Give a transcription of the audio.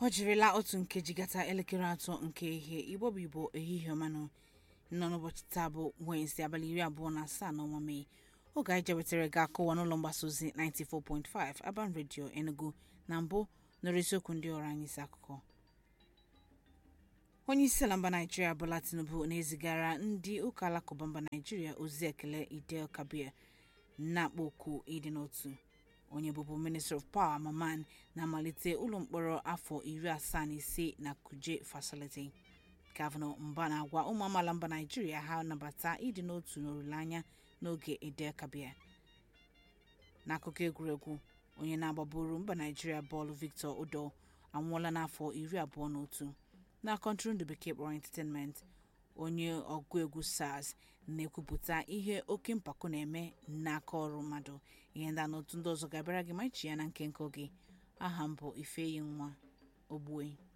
ọ jirila otu nkeji gata elekere atọ nke ihe igbo bụ igbo ehihie ọmanụ nọ n'ụbọchị taa bụ wenesde abalị iri abụọ na asaa n'ọnwa mee oge anyị jewetara ga akọwa n'ụlọ mgbasa ozi 94.5 Aban Radio Enugu na mbụ nọrọ isiokwu ndị ọrụ anyị isi akụkọ onye isi ala mba naijiria bola tinubu na-ezigara ndị ụka alakụba mba naijiria ozi ekele idel kabir na-akpọ oku ịdị n'otu onye bụbu minister of power maman na-amalite ụlọ mkpọrọ afọ iri asaa na ise na kuje facility gọvanọ mba na-agwa ụmụ amaala mba naijiria ha nabata ịdị n'otu n'olileanya n'oge idel kabir n'akụkọ egwuregwu onye na-agbaburu mba naijiria bọọlụ victor odo anwụọla n'afọ iri abụọ na otu na kọntụrụndụ bekee kpọrọ entertainment onye ọgụ egwu sars na-ekwupụta ihe oke mpako na-eme n'aka ọrụ mmadụ ihe ndị a na otu ndị ọzọ ga-abịara gị ma ichi ya na nkenke oge aha m bụ ifeyi nwa ogbue